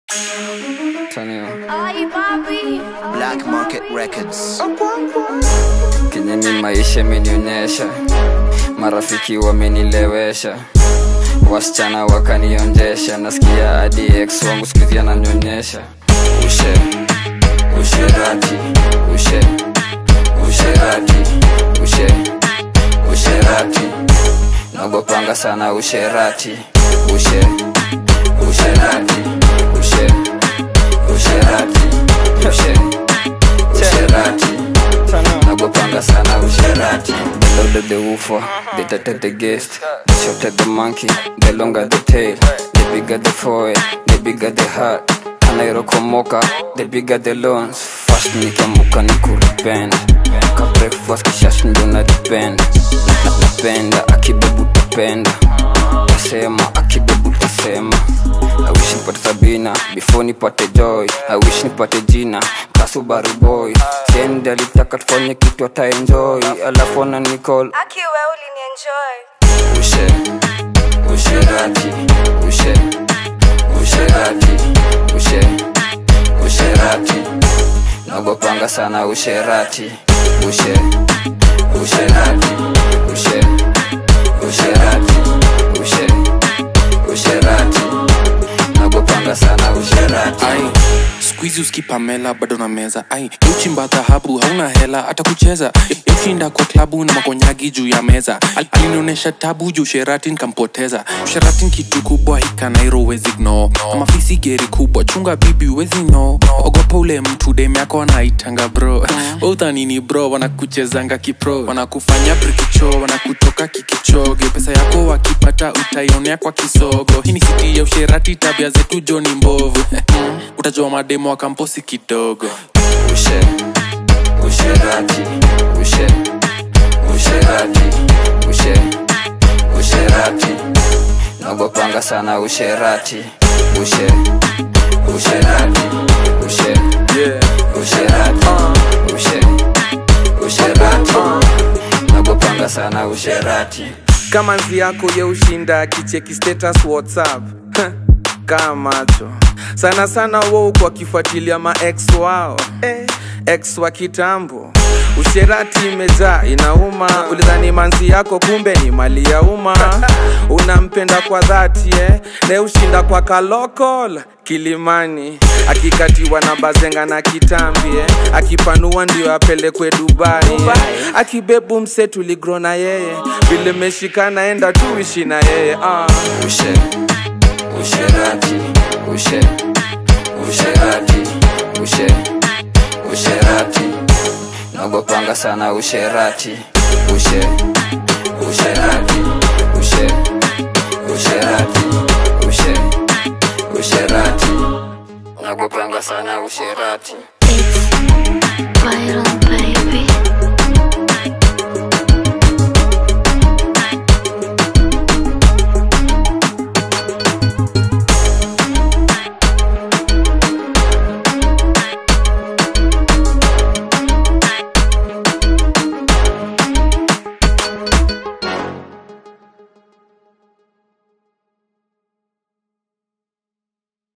Tanio. Ay, papi. Black Market Records. Kenye ni maisha imenionyesha, marafiki wamenilewesha, wasichana wakanionjesha, nasikia hadi ex wangu siku hizi ananionyesha ushe usherati ushe usherati ushe usherati nagopanga sana usherati ushe usherati ushe usherati ushe usherati nagopanga sana usherati the louder the woofer the tighter the guest the shorter the monkey the longer the tail the bigger the forehead the bigger the heart anairokomoka the bigger the loans fast nikiamuka ni kuripenda ka breakfast kishash ndo na depend Na- napenda akibebu tapenda tasema akibebu tasema I wish nipate Sabina before nipate Joy. I wish nipate jina Kasubaru boy. Siendi alitaka tufanye kitu ata enjoy, alafu ana nicall Aki we ulinienjoy. ushe usherati ushe usherati ushe usherati nagopanga sana usherati ushe usherati ushe usherati ushe usherati nagopanga sana usherati ai skuizi uskipamela bado na meza ai uchimba dhahabu hauna hela hata kucheza ushinda kwa klabu na makonyagi juu ya meza Al- alinionyesha tabu juu sheratin kampoteza sheratin kitu kubwa hikanairo wezi gno amafisi geri kubwa chunga bibi wezi no ogopa ule mtu dem yako anaitanga bro uthanini bro wanakuchezanga kipro wanakufanya brikicho wanakutoka kikichoge pesa yako wakipata utaionea kwa kisogo hii ni siti ya usherati tabia zetu joni mbovu utajua mademo wa kamposi kidogo ushe usherati ushe usherati ushe usherati nagopanga sana usherati ushe usherati ushe usherati ushe usherati nagopanga sana usherati kama nzi yako ye ushinda kicheki status whatsapp kaa macho sana sana wo kwa kifuatilia ma ex wao eh, ex wa kitambo usherati imejaa inauma ulidhani manzi yako kumbe ni mali ya umma unampenda kwa dhati eh? ne ushinda kwa kalokol kilimani akikatiwa na bazenga na kitambi eh? akipanua ndio apelekwe dubai, eh? akibebu mse tuligro na yeye vile meshikana enda tuishi na yeye ah. ushe usherati ushe usherati ushe usherati nagopanga sana usherati ushe usherati ushe usherati ushe usherati nagopanga sana usherati It's viral.